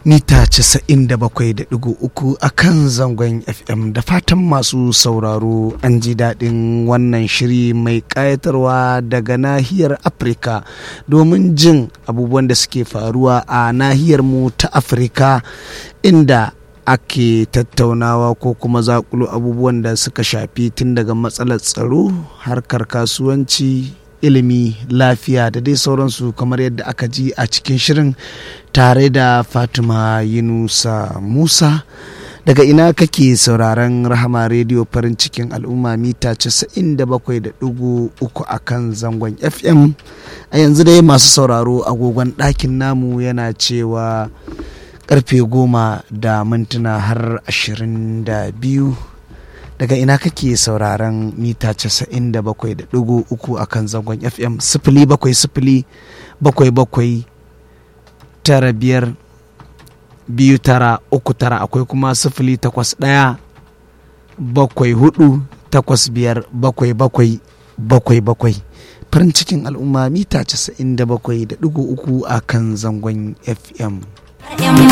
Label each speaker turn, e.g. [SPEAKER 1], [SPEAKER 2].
[SPEAKER 1] mita 97.3 a kan zangon fm da fatan masu sauraro an ji daɗin wannan shiri mai ƙayatarwa daga nahiyar afirka domin jin abubuwan da suke faruwa a nahiyar mu ta afirka inda ake tattaunawa ko kuma zakulo abubuwan da suka shafi tun daga matsalar tsaro harkar kasuwanci ilimi lafiya da dai sauransu kamar yadda aka ji a cikin shirin tare da fatima yunusa musa daga ina kake sauraron rahama rediyo farin cikin al'umma mita 97.3 a kan zangon fm a yanzu dai masu sauraro agogon ɗakin namu yana cewa karfe goma da mintuna har ashirin da biyu daga ina kake sauraron mita casa'in da bakwai da ɗigo uku a kan zangon fm sifili bakwai sifili bakwai bakwai tara biyar biyu tara uku tara akwai kuma sifili takwas ɗaya bakwai hudu takwas biyar bakwai bakwai bakwai bakwai farin cikin al'umma mita casa'in da bakwai da ɗigo uku a kan zangon fm